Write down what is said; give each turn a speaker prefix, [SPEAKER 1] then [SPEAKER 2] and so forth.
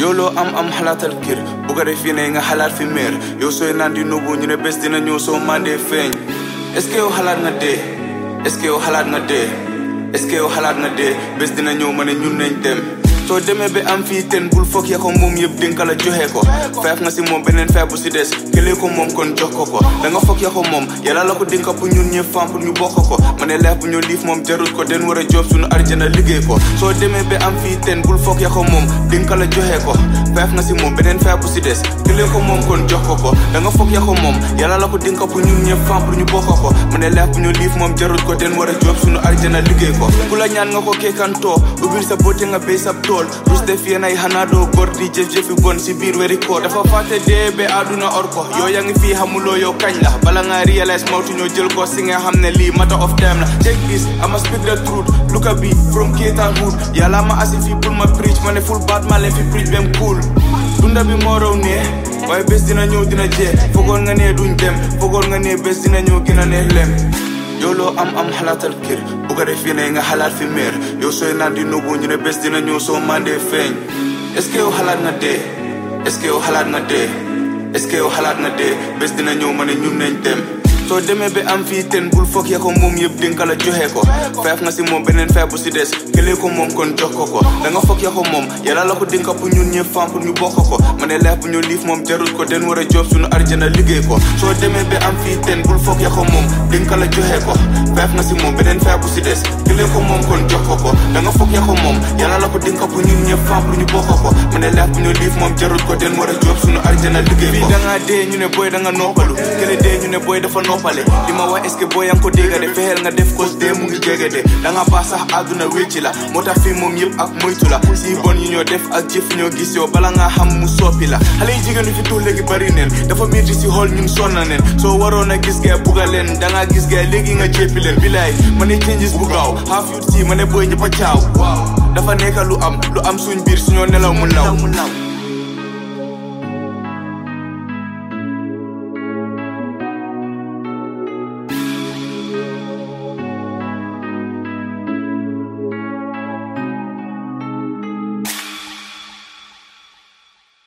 [SPEAKER 1] yow loo am am xalaatal kër bu ko def fii ne nga xalaat fi meer yow sooy naan di nubu ñu ne bés dina ñëw soo mandee feeñ est-ce que yow xalaat nga dee est-ce que yow xalaat nga dee est-ce que yow xalaat nga dee bés dina ñëw ma ne ñun nañ dem soo demee ba am fii ten bul foog ya ko moom yëpp dinka la joxe ko feef nga si moom beneen feef bu si des këlee ko moom kon jox ko ko da nga foog ya ko moom yàlla la ko dinka pour ñun ñëpp fam pour ñu bokk ko ma ne leef bu ñu liif moom jarut ko den war a job suñu arjana liggéey ko soo demee ba am fii ten bul foog ya ko moom dinka la joxe ko feef nga si moom beneen feef bu si des këlee ko moom kon jox ko ko da nga foog ya ko moom yàlla la ko dinka pour ñun ñëpp fam pour ñu bokk ko ma ne leef bu ñu liif moom jarut ko den war a job suñu arjana liggéey ko ku la ñaan nga ko keekantoo ubbil sa boote nga béy sa tool rus def yéen ay xanaa doo góor di jëf jëfi bon si biir weri ko dafa fàtte dee ba àdduna or ko yow yaa ngi fii xamuloo yow kañ la bala nga réalise mawtu ñoo jël ko si nga xam ne lii matter of time la check this I must speak the truth look at me from Keita hood yàlla ma asi fii pour ma preach ma ne full baat ma leen fi preach bem cool dunda bi moo raw ne waaye bés dina ñëw dina jee fogoon nga ne duñ dem fogoon nga ne bés dina ñëw gën a neex lem yow loo am am xalaatal kër bu ko def ne nga xalaat fi meer yow sooy naan di nubu ñu ne bés dina ñëw soo mandee feeñ est-ce que yow xalaat nga dee est-ce que yow xalaat nga dee est-ce que yow xalaat nga dee bés dina ñëw ma ne ñun nañ dem soo demee ba am fii ten bul foog ya ko moom yëpp dinka la joxe ko feef nga si moom beneen feef bu si des këlee ko moom kon jox ko ko da nga foog ya ko moom yàlla la ko dinka pour ñun ñëpp fam pour ñu bokk ko ma ne leef bu ñu liif moom jarut ko den war a job suñu arjana liggéey ko soo demee ba am fii ten bul foog ya ko moom dinka la joxe ko feef nga si moom beneen feef bu si des këlee ko moom kon jox ko ko da nga foog ya ko moom yàlla la ko dinka pour ñun ñëpp fam pour ñu bokk ko ma ne leef bu ñu liif moom jarut ko den war a job suñu arjana liggéey ko fii da ngaa dee ñu ne booy da nga noppalu kële dee ñu ne booy dafa noppale li ma wax est-ce que boo yaa ngi ko dégga de fexeel nga def cause dee mu ngi jege de da nga baax sax àdduna wécci la moo tax fii moom yëpp ak moytu la si bon yi ñoo def ak jëf ñoo gis yow bala nga xam mu soppi la xale yi jigéen fi tuux léegi bari neen dafa métti si xool ñun sonna neen soo waroon a gis gaay bugga leen da nga gis gaay léegi nga jéppi leen bilaay ma ne changes bu gaaw half youth si ma ne booy ñëpp a caaw dafa nekka lu am lu am suñ biir suñoo nelaw mu law